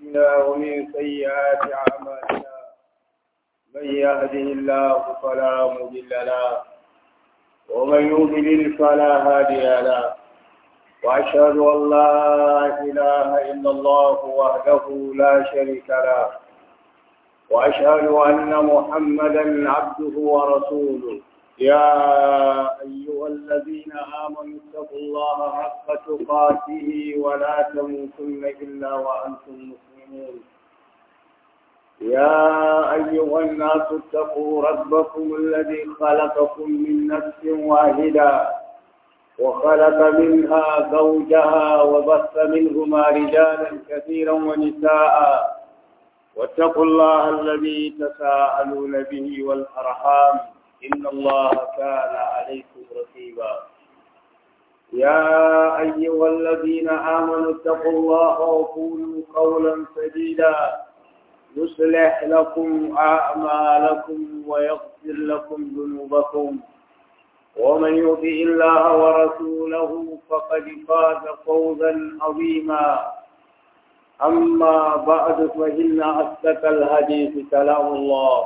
أنفسنا ومن سيئات أعمالنا من يهده الله فلا مضل له ومن يضلل فلا هادي له وأشهد أن لا إله إلا الله وحده لا شريك له وأشهد أن محمدا عبده ورسوله يا أيها الذين آمنوا اتقوا الله حق تقاته ولا تموتن إلا وأنتم مسلمون يا أيها الناس اتقوا ربكم الذي خلقكم من نفس واحدة وخلق منها زوجها وبث منهما رجالا كثيرا ونساء واتقوا الله الذي تساءلون به والأرحام إن الله كان عليكم رقيبا يا أيها الذين آمنوا اتقوا الله وقولوا قولا سديدا يصلح لكم أعمالكم ويغفر لكم ذنوبكم ومن يطع الله ورسوله فقد فاز فوزا عظيما أما بعد فإن أصدق الحديث كلام الله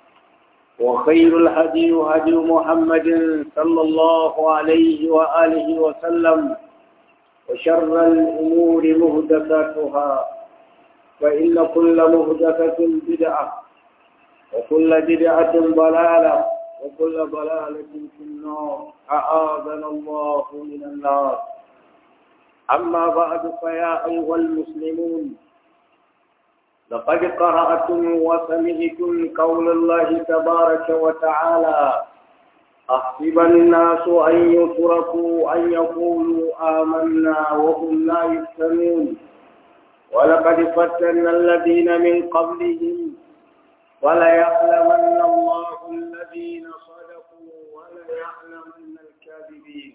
وخير الهدي هدي محمد صلى الله عليه وآله وسلم وشر الأمور مهدفاتها فإن كل مهدفة بدعة وكل بدعة ضلالة وكل ضلالة في النار أعاذنا الله من النار أما بعد فيا أيها المسلمون لقد قرأتم وسمعتم قول الله تبارك وتعالى أحسب الناس أن يتركوا أن يقولوا آمنا وهم لا يفتنون ولقد فتنا الذين من قبلهم وليعلمن الله الذين صدقوا وليعلمن الكاذبين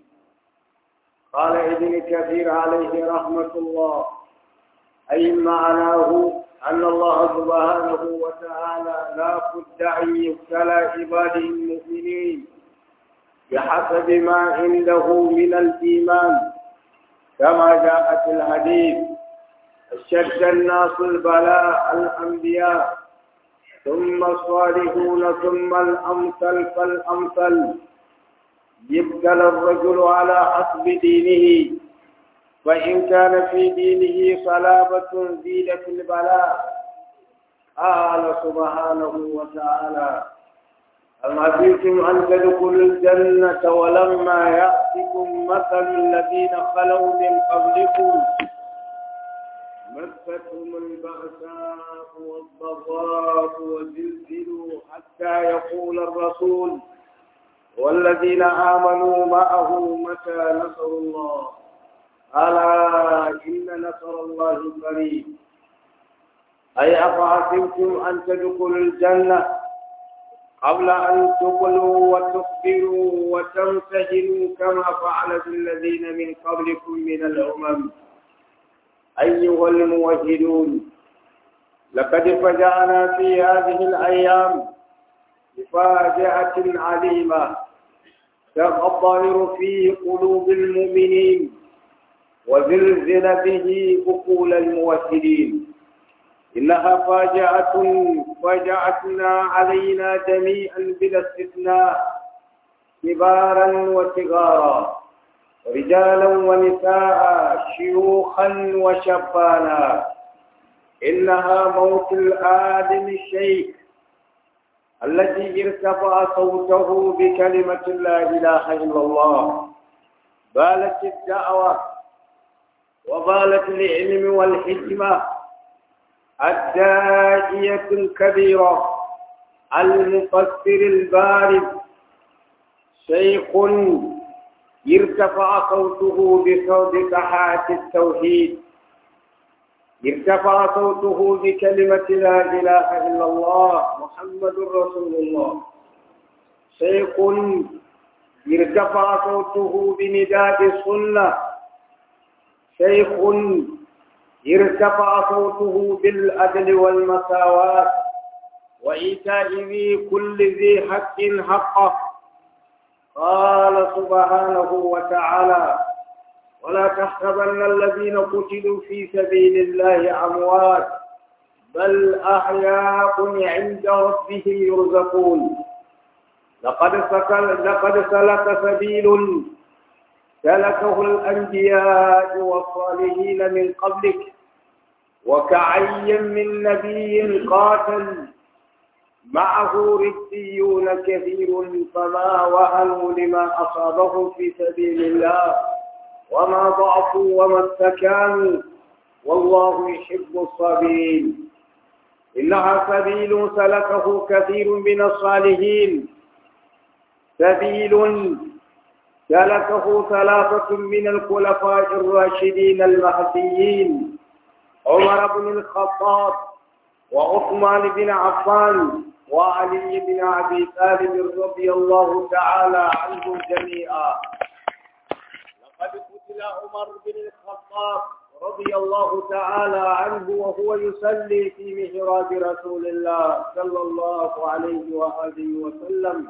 قال ابن كثير عليه رحمة الله أي معناه أن الله سبحانه وتعالى لا بد أن يبتلى عباده المؤمنين بحسب ما عنده من الإيمان كما جاء في الحديث اشتد الناس البلاء الأنبياء ثم الصالحون ثم الأمثل فالأمثل يبتلى الرجل على حسب دينه فإن كان في دينه صلابة زيد في البلاء قال سبحانه وتعالى أم حسبتم أن تدخلوا الجنة ولما يأتكم مثل الذين خلوا من قبلكم مستهم البأساء والضراء وزلزلوا حتى يقول الرسول والذين آمنوا معه متى نصر الله ألا إن نصر الله قريب أي أفحسبتم أن تدخلوا الجنة قبل أن تقلوا وتخبروا وتمتهنوا كما فعل الذين من قبلكم من الأمم أيها الموحدون لقد فجعنا في هذه الأيام بفاجعة عليمة تغطر في قلوب المؤمنين وزلزل به عقول الموحدين إنها فاجعة فاجعتنا علينا جميعا بلا استثناء كبارا وصغارا رجالا ونساء شيوخا وشبانا إنها موت الآدم الشيخ الذي ارتفع صوته بكلمة لا إله إلا الله بالت الدعوة وبالت العلم والحكمة الداعية الكبيرة المفسر البارد شيخ ارتفع صوته بصوت سحات التوحيد ارتفع صوته بكلمة لا إله إلا الله محمد رسول الله شيخ ارتفع صوته بنداء السنة شيخ ارتفع صوته بالعدل والمساواة وإيتاء ذي كل ذي حق حقه قال سبحانه وتعالى ولا تحسبن الذين قتلوا في سبيل الله أموات بل أحياء عند ربهم يرزقون لقد سكل لقد سلك سبيل سلكه الأنبياء والصالحين من قبلك وكعي من نبي قاتل معه رديون كثير فما وهنوا لما أصابهم في سبيل الله وما ضعفوا وما استكانوا والله يحب الصابرين إنها سبيل سلكه كثير من الصالحين سبيل سلكه ثلاثة من الخلفاء الراشدين المهديين عمر بن الخطاب وعثمان بن عفان وعلي بن أبي طالب رضي الله تعالى عنهم جميعا لقد قتل عمر بن الخطاب رضي الله تعالى عنه وهو يصلي في محراب رسول الله صلى الله عليه وآله وسلم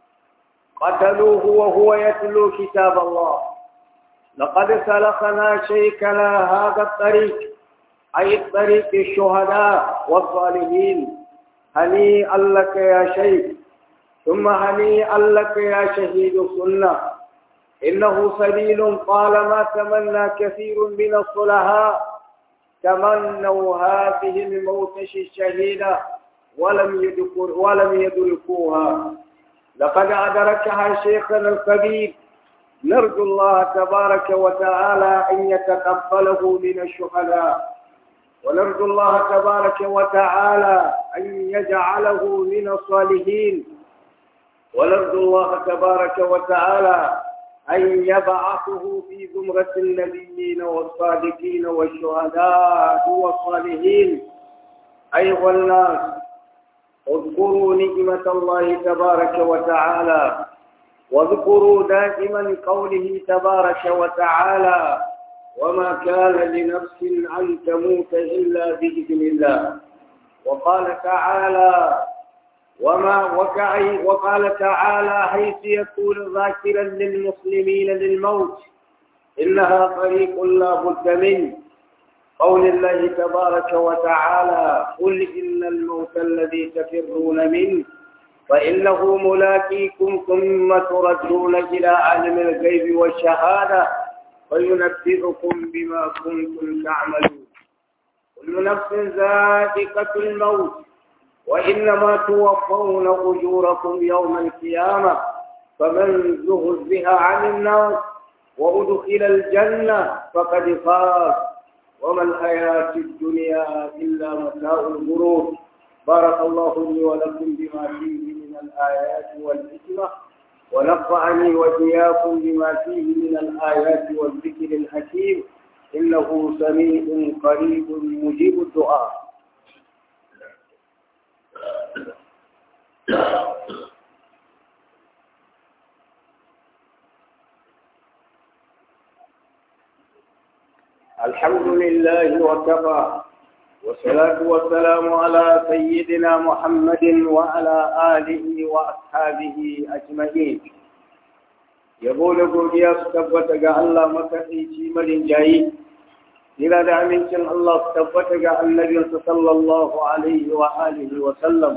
قتلوه وهو يتلو كتاب الله لقد سلخنا شيكنا هذا الطريق أي طريق الشهداء والصالحين هنيئا لك يا شيخ ثم هنيئا لك يا شهيد السنة إنه سبيل طالما تمنى كثير من الصلحاء تمنوا هذه الموتش الشهيدة ولم يدركوا ولم يدركوها لقد أدركها شيخنا الكبير نرجو الله تبارك وتعالى أن يتقبله من الشهداء ونرجو الله تبارك وتعالى أن يجعله من الصالحين ونرجو الله تبارك وتعالى أن يبعثه في زمرة النبيين والصادقين والشهداء والصالحين أيها الناس اذكروا نعمة الله تبارك وتعالى واذكروا دائما قوله تبارك وتعالى وما كان لنفس أن تموت إلا بإذن الله وقال تعالى وما وكعي وقال تعالى حيث يقول ذاكرا للمسلمين للموت إنها طريق لا بد منه قول الله تبارك وتعالى قل إن الموت الذي تفرون منه فإنه ملاقيكم ثم تردون إلى عالم الغيب والشهادة فينبئكم بما كنتم تعملون كل نفس ذائقة الموت وإنما توفون أجوركم يوم القيامة فمن زهزها عن النار وأدخل الجنة فقد فاز وما الحياة الدنيا إلا متاع الغرور بارك الله لي ولكم بما فيه من الآيات والحكمة ونفعني وإياكم بما فيه من الآيات والذكر الحكيم إنه سميع قريب مجيب الدعاء الحمد لله وكفى والصلاة والسلام على سيدنا محمد وعلى آله وأصحابه أجمعين yabo da godiya su tabbata ga Allah makaɗaici marin jayi Jira da amincin Allah su tabbata ga annabinsa sallallahu alaihi wa alihi wa sallam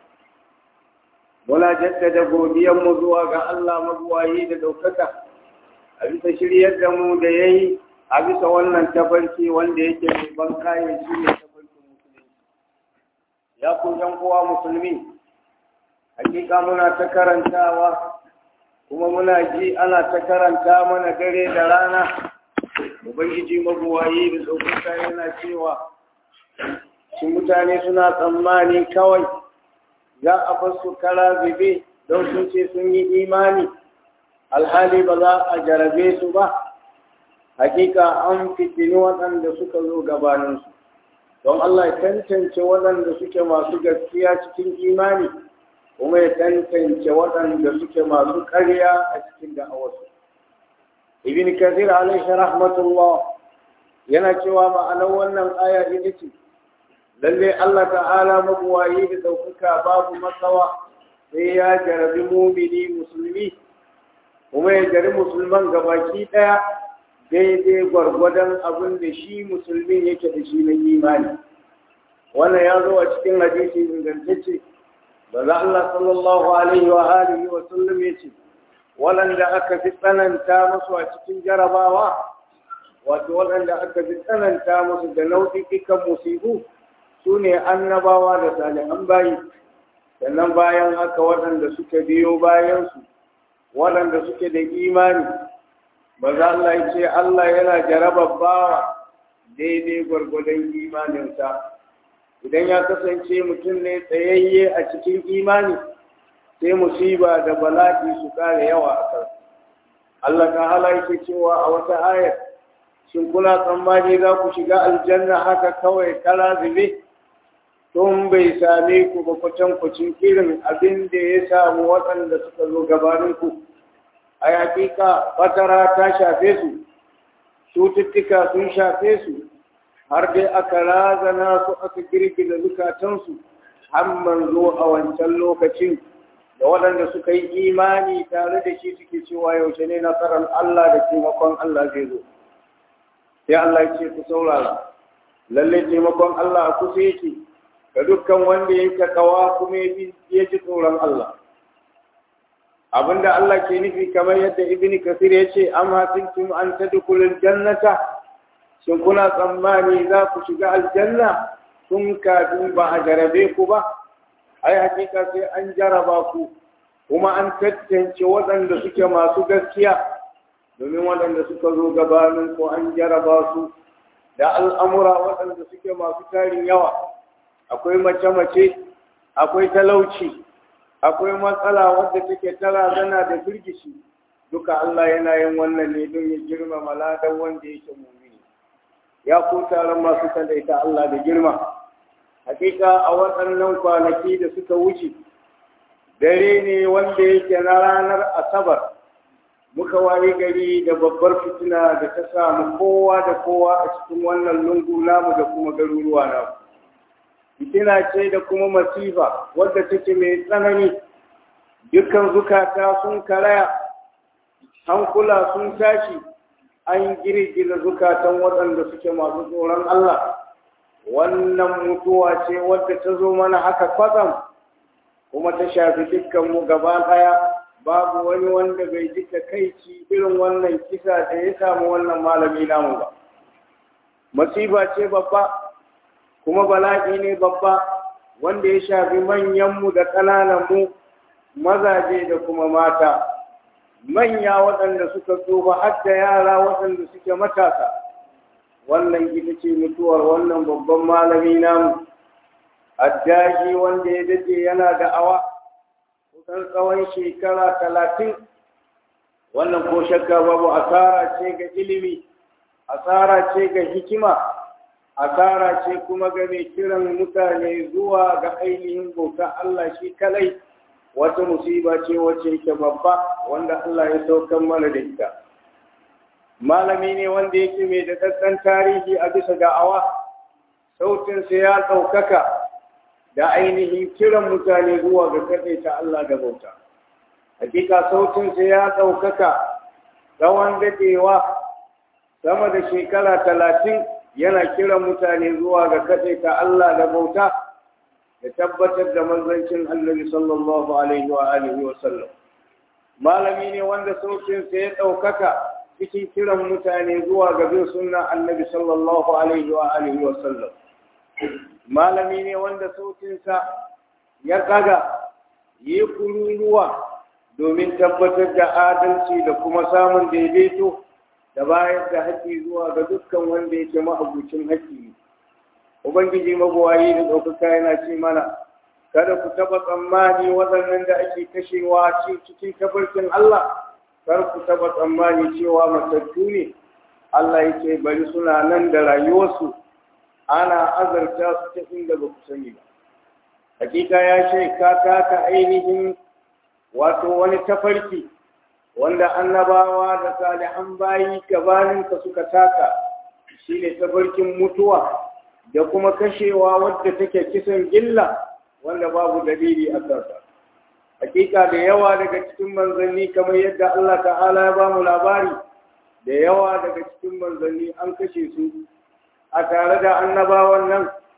muna jaddada godiyanmu zuwa ga Allah mabuwayi da ɗaukaka a bisa shiryar da mu da ya yi a bisa wannan tafarki wanda yake mai ban kayan shi ne tafarkin musulunci ya ku yan uwa musulmi hakika muna ta karantawa kuma muna ji ana ta karanta mana dare da rana ubangiji mabuwayi da ɗaukaka yana cewa shi mutane suna tsammani kawai za a basu kara zube don sun ce sun yi imani alhali ba za a jarabe su ba hakika an fitini waɗanda suka zo gabaninsu don Allah ya tantance waɗanda suke masu gaskiya cikin imani kuma ya tantance waɗanda suke masu ƙarya a cikin da'awarsu ibn kathir alaihi rahmatullah yana cewa ma'anar wannan aya ita ce lalle Allah ta'ala mabuwayi da ɗaukaka babu matsawa sai ya jarabi mumini musulmi kuma ya jari musulman gabaki ɗaya daidai gwargwadon abin da shi musulmin yake da shi na imani wannan ya zo a cikin hadisi ingantacce da za Allah sallallahu alaihi wa alihi wa sallam ya ce waɗanda aka fi tsananta musu a cikin jarabawa wato waɗanda aka fi tsananta musu da nau'ikan musibu su ne annabawa da salihan bayi sannan bayan haka waɗanda suka biyo bayansu waɗanda suke da imani ba za Allah ya ce Allah yana jarabar bawa daidai gwargwadon imaninsa idan ya kasance mutum ne tsayayye a cikin imani sai musiba da bala'i su kare yawa a kan Allah ta hala yake cewa a wata ayar shin kuna tsammani za ku shiga aljanna haka kawai kala zube tun bai same ku ba kwatankwacin irin abin da ya samu waɗanda suka zo gabaninku a hakika fatara ta shafe su cututtuka sun shafe su har dai aka razana su aka girgiza zukatansu har manzo a wancan lokacin da waɗanda suka yi imani tare da shi suke cewa yaushe ne nasarar Allah da taimakon Allah zai zo sai Allah ya ce ku saurara lalle taimakon Allah a kusa yake ga dukkan wanda ya takawa kuma ya ji tsoron Allah abinda Allah ke nufi kamar yadda Ibn Kasir ya ce am hasintum an tadkhulul jannata shin kuna tsammani za ku shiga aljanna tun kafin ba a jarabe ku ba ai hakika sai an jaraba ku kuma an tantance waɗanda suke masu gaskiya domin waɗanda suka zo gabanin ko an jaraba su da al'amura waɗanda suke masu tarin yawa akwai mace-mace akwai talauci akwai matsala wadda take tara zana da firgishi duka Allah yana yin wannan ne don ya girmama ladan wanda yake mumini ya ko taron masu kadaita Allah da girma hakika a waɗannan kwanaki da suka wuce dare ne wanda yake na ranar asabar muka waye gari da babbar fitina da ta samu kowa da kowa a cikin wannan lungu namu da kuma garuruwa namu fitina ce da kuma masifa wadda take mai tsanani dukkan zukata sun karaya hankula sun tashi an girgiza zukatan waɗanda suke masu tsoron Allah wannan mutuwa ce wadda ta zo mana haka kwatsam kuma ta shafi dukkanmu gaba ɗaya babu wani wanda bai ji takaici irin wannan kisa da ya samu wannan malami namu ba masifa ce babba kuma bala'i ne babba wanda ya shafi manyanmu da ƙanananmu mazaje da kuma mata manya waɗanda suka tsofa har da yara waɗanda suke matasa wannan ita ce mutuwar wannan babban malami namu addaji wanda ya dace yana da awa kusan tsawon shekara talatin wannan ko shakka babu asara ce ga ilimi asara ce ga hikima asara ce kuma ga mai kiran mutane zuwa ga ainihin bauta Allah shi kalai wata musiba ce wacce yake babba wanda Allah ya saukan mana da ita malami ne wanda yake mai da ɗanɗan tarihi a bisa da'awa sautinsa ya ɗaukaka da ainihin kiran mutane zuwa ga kaɗaita Allah da bauta hakika sautinsa ya ɗaukaka tsawon daɗewa sama da shekara talatin yana kiran mutane zuwa ga kaɗaita Allah da bauta da tabbatar da manzancin annabi sallallahu alaihi wa alihi wa sallam malami ne wanda sautinsa ya ɗaukaka cikin kiran mutane zuwa ga bin sunna annabi sallallahu alaihi wa alihi wa sallam malami ne wanda sautinsa ya kaga yi kururuwa domin tabbatar da adalci da kuma samun daidaito da bayar da haƙƙi zuwa ga dukkan wanda yake ma'abucin haƙƙi ubangiji mabuwayi da ɗaukaka yana ce mana kada ku taɓa tsammani waɗannan da ake kashewa cikin tabarkin Allah kar ku taɓa tsammani cewa matattu ne Allah yake bari suna nan da rayuwarsu ana azarta su ta inda ba ku sani ba hakika ya ce ka taka ainihin wato wani tafarki wanda annabawa da salihan bayi gabaninka suka taka shine tafarkin mutuwa da kuma kashewa wadda take kisan gilla wanda babu dalili a kansa hakika da yawa daga cikin manzanni kamar yadda Allah ta'ala ya ba mu labari da yawa daga cikin manzanni an kashe su a tare da annabawan nan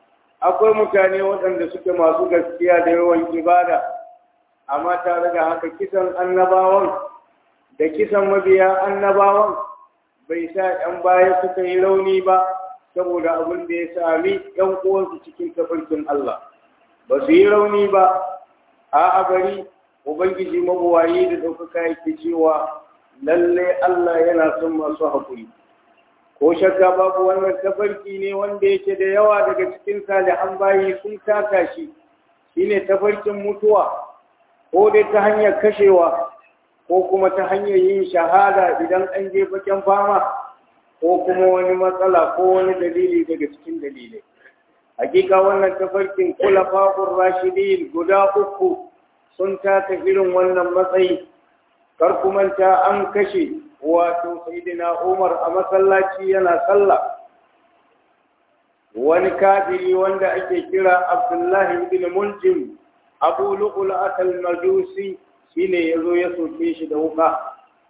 akwai mutane waɗanda suke masu gaskiya da yawan ibada amma tare da haka kisan annabawan da kisan mabiya annabawan bai sa ‘yan baya suka yi rauni ba saboda abin da ya sami ‘yan uwansu cikin tafarkin Allah ba su yi rauni ba a bari ubangiji mabuwayi da ɗaukaka yake cewa lalle Allah yana son masu haƙuri ko shakka babu wannan tafarki ne wanda yake da yawa daga cikin salihan bayi sun taka shi shine tafarkin mutuwa ko dai ta hanyar kashewa ko kuma ta hanyar yin shahada idan an je bakin fama ko kuma wani matsala ko wani dalili daga cikin dalilai hakika wannan tafarkin kula fa'ur rashidin guda uku sun taka irin wannan matsayi kar manta an kashe wato sayyidina Umar a masallaci yana sallah wani kafiri wanda ake kira Abdullahi ibn Muljim Abu Lu'lu'at al-Majusi shine yazo ya soke shi da wuka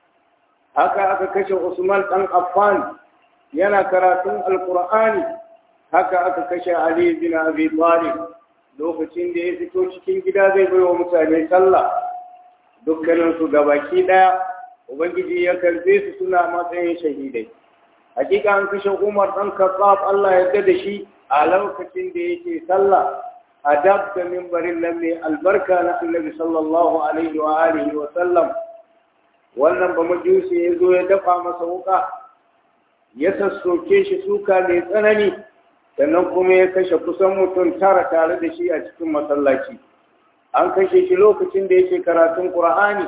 haka aka kashe Usman dan Affan yana karatun Alqur'ani haka aka kashe Ali bin Abi Talib lokacin da ya fito cikin gida zai bai wa mutane sallah dukkaninsu gabaki daya ubangiji ya karbe su suna matsayin shahidai hakika an kashe umar dan khattab Allah ya yarda da shi a lokacin da yake sallah a dab da mimbarin nan mai albarka na annabi sallallahu alaihi wa alihi wa sallam wannan ba majusi ya zo ya dafa masa wuka ya sassoke shi suka mai tsanani sannan kuma ya kashe kusan mutum tara tare da shi a cikin masallaci an kashe shi lokacin da yake karatun qur'ani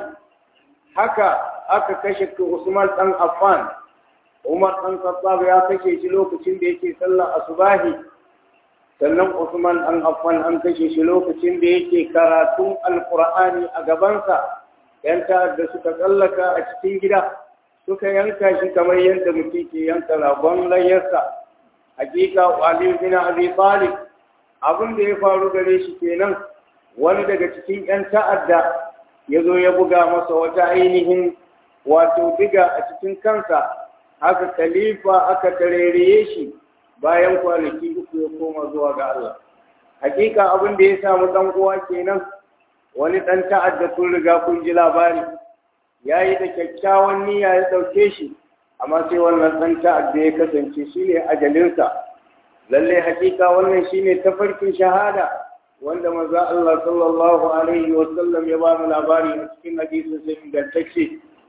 haka aka kashe Usman dan Affan Umar dan Khattab ya kashe shi lokacin da yake sallar asubahi sannan Usman dan Affan an kashe shi lokacin da yake karatun Alqur'ani a gabansa yan ta'adda suka tsallaka a cikin gida suka yanka shi kamar yadda mutum ke yanka ragon layarsa hakika Ali bin Abi Talib abin da ya faru gare shi kenan wani daga cikin yan ta'adda ya zo ya buga masa wata ainihin wato diga a cikin kansa haka khalifa aka tareriye shi bayan kwanaki uku ya koma zuwa ga Allah hakika abin da ya samu dan uwa kenan wani dan ta'adda kun riga kun ji labari yayi da kyakkyawan niyya ya dauke shi amma sai wannan dan ta'adda ya kasance shine ajalinsa lalle hakika wannan shine tafarkin shahada wanda manzo Allah sallallahu alaihi wa sallam ya ba mu labari a cikin hadisin sai ingantacce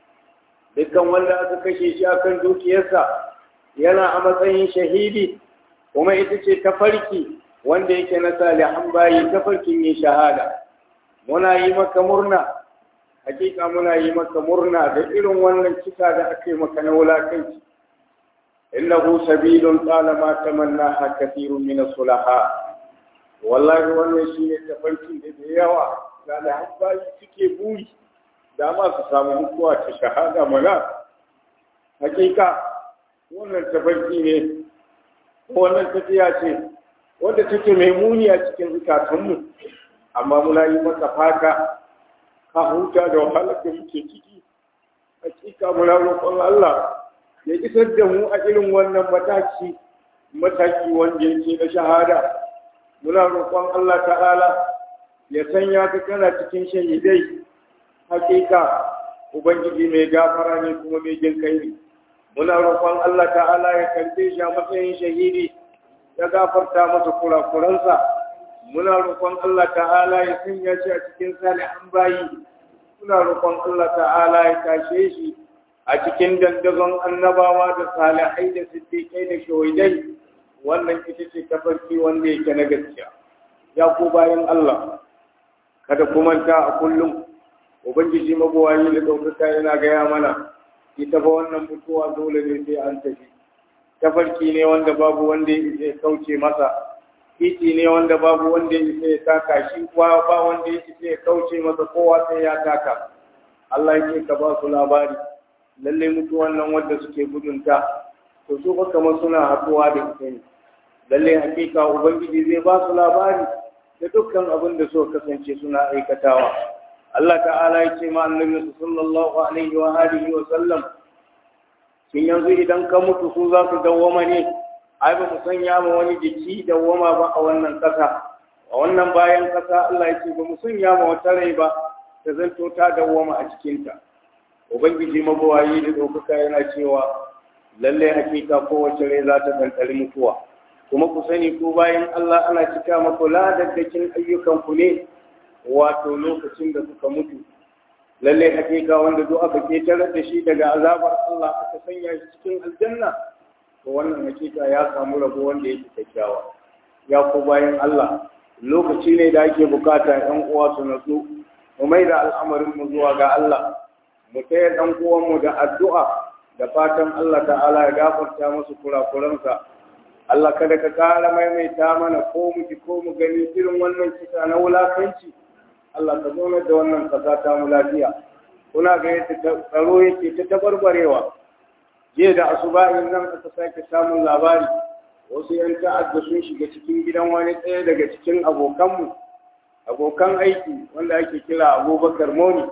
dukkan wanda aka kashe shi akan dukiyarsa yana a matsayin shahidi kuma ita ce tafarki wanda yake na salihan bayi tafarkin yin shahada muna yi maka murna hakika muna yi maka murna da irin wannan kisa da aka yi maka na wulakanci innahu sabilun qala ma tamanna kathirun min as-sulaha wallahi wannan shine tafarkin da da yawa salihan bayi suke buri dama su samu mutuwa ta shahada mana hakika wannan tafarki ne wannan tafiya ce wadda take mai muni a cikin zukatunmu amma muna yi maka fata ka huta da wahalar da muke ciki hakika muna roƙon Allah ya isar da mu a irin wannan mataki mataki wanda yake na shahada muna roƙon Allah ta'ala ya sanya ka kana cikin shahidai hakika ubangiji mai gafara ne kuma mai jin kai ne muna roƙon Allah ta'ala ya karbe shi a matsayin shahidi ya gafarta masa kurakuransa muna roƙon Allah ta'ala ya sanya shi a cikin salihan bayi muna roƙon Allah ta'ala ya tashe shi a cikin dandazon annabawa da salihai da siddiƙai da shahidai wannan ita ce tafarki wanda yake na gaskiya ya ku bayan Allah kada ku manta a kullum ubangiji mabuwayi da ɗaukaka yana gaya mana ita ba wannan mutuwa dole ne sai an tafi tafarki ne wanda babu wanda ya kauce masa titi ne wanda babu wanda ya taka shi kuwa ba wanda ya kauce masa kowa sai ya taka Allah yake ka ba su labari lalle mutuwan nan wanda suke gudunta to su fa kamar suna haɗuwa da ita ne lalle hakika ubangiji zai ba su labari da dukkan abin da suka kasance suna aikatawa Allah ta'ala ya ce ma annabi sallallahu alaihi wa alihi wa sallam shin yanzu idan ka mutu su za su dawwama ne ai ba mu sanya ma wani jiki da wama ba a wannan ƙasa a wannan bayan ƙasa Allah ya ce ba mu sanya ma wata rai ba ta zanto ta dawwama a cikinta ubangiji mabawayi da ɗaukaka yana cewa lalle hakika kowace rai za ta ɗanɗari mutuwa kuma ku sani ko bayan Allah ana cika maku ladaddakin ayyukan ku ne wato lokacin da kuka mutu lalle hakika wanda duk aka ketarar da shi daga azabar Allah aka sanya shi cikin aljanna to wannan hakika ya samu rabo wanda yake kyakkyawa ya ku bayan Allah lokaci ne da ake bukata ɗan uwa su natsu mu mai da al'amarin mu zuwa ga Allah mu taya ɗan uwan mu da addu'a da fatan Allah ta'ala ya gafarta musu kurakuransa Allah kada ka kara maimaita mana ko mu ji ko mu gani irin wannan kisa na wulakanci Allah ka zo da wannan kasa ta mu lafiya kuna ga yadda tsaro yake ta tabarbarewa jiya da asubahin nan aka sake samun labari wasu yan ta'adda sun shiga cikin gidan wani ɗaya daga cikin abokanmu abokan aiki wanda ake kira abubakar moni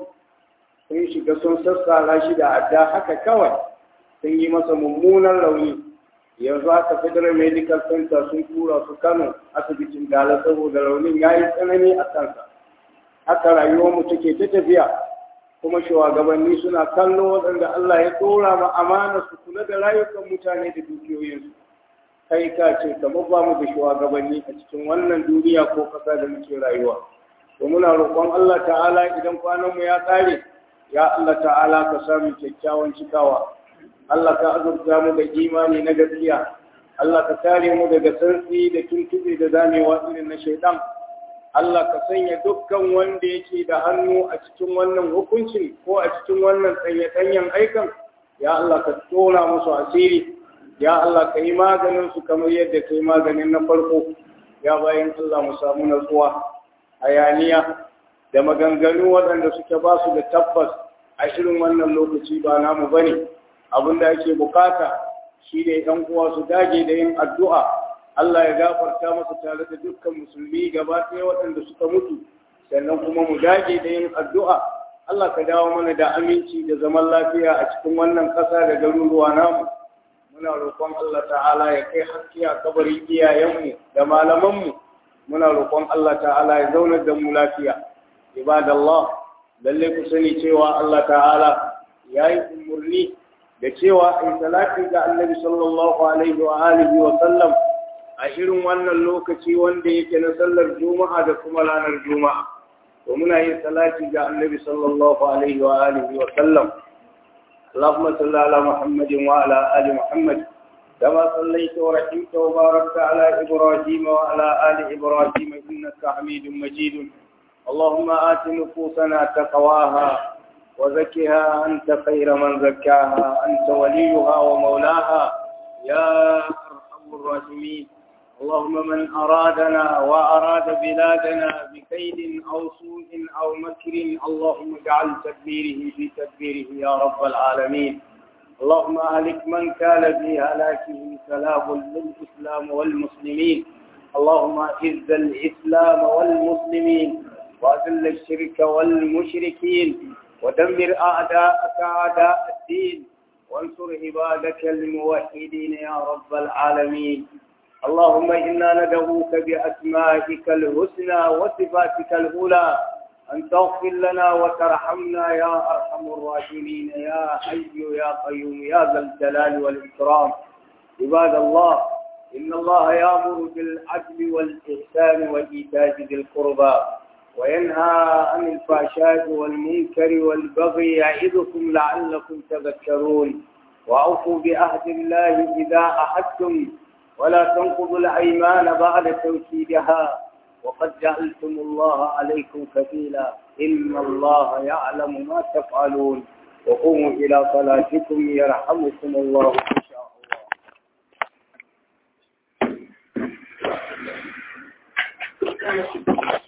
sun shiga sun sassara shi da adda haka kawai sun yi masa mummunan rauni yanzu haka federal medical center sun tura su kano asibitin dala saboda raunin ya yi tsanani a kansa haka rayuwarmu take ta tafiya kuma shugabanni suna kallo waɗanda Allah ya tsora ma amana su kula da rayukan mutane da dukiyoyinsu kai ka ce kamar ba mu da shugabanni a cikin wannan duniya ko ƙasa da muke rayuwa to muna roƙon Allah ta'ala idan kwanan mu ya ƙare ya Allah ta'ala ka samu kyakkyawan cikawa Allah ka azurta mu da imani na gaskiya Allah ka kare mu daga santsi da tuntube da zamewa irin na shaidan Allah ka sanya dukkan wanda yake da hannu a cikin wannan hukuncin ko a cikin wannan tsanyatanyen aikan ya Allah ka tona musu asiri ya Allah ka yi maganin su kamar yadda ka yi maganin na farko ya bayan Allah mu samu natsuwa hayaniya da maganganu waɗanda suke ba su da tabbas a irin wannan lokaci ba namu bane abin da ake bukata shi ne ɗan uwa su dage da yin addu'a Allah ya gafarta masa tare da dukkan musulmi gaba ɗaya waɗanda suka mutu sannan kuma mu dage da yin addu'a Allah ka dawo mana da aminci da zaman lafiya a cikin wannan ƙasa da garuruwa namu muna roƙon Allah ta'ala ya kai haske a kabarin iyayenmu da malamanmu muna roƙon Allah ta'ala ya zaunar da mu lafiya ibadallah lalle ku sani cewa Allah ta'ala ya yi umarni da cewa in salati ga annabi sallallahu alaihi wa alihi wa sallam a irin wannan lokaci wanda yake na sallar juma'a da kuma ranar juma'a to muna yin salati ga annabi sallallahu alaihi wa alihi wa sallam اللهم صل على محمد وعلى ال محمد كما صليت ورحمت وباركت على ابراهيم وعلى ال ابراهيم انك حميد مجيد اللهم آت نفوسنا تقواها وزكها أنت خير من زكاها أنت وليها ومولاها يا أرحم الراحمين اللهم من أرادنا وأراد بلادنا بكيد أو سوء أو مكر اللهم اجعل تدبيره في تدبيره يا رب العالمين اللهم أهلك من كان في هلاكه سلام للإسلام والمسلمين اللهم أعز الإسلام والمسلمين وأذل الشرك والمشركين ودمر أعداءك أعداء الدين وانصر عبادك الموحدين يا رب العالمين اللهم إنا ندعوك بأسمائك الحسنى وصفاتك الأولى أن تغفر لنا وترحمنا يا أرحم الراحمين يا حي يا قيوم يا ذا الجلال والإكرام عباد الله إن الله يأمر بالعدل والإحسان وإيتاء ذي القربى وينهى عن الفحشاء والمنكر والبغي يعظكم لعلكم تذكرون وأوفوا بعهد الله إذا أحدتم ولا تنقضوا الأيمان بعد توكيدها وقد جعلتم الله عليكم كفيلا إن الله يعلم ما تفعلون وقوموا إلى صلاتكم يرحمكم الله إن شاء الله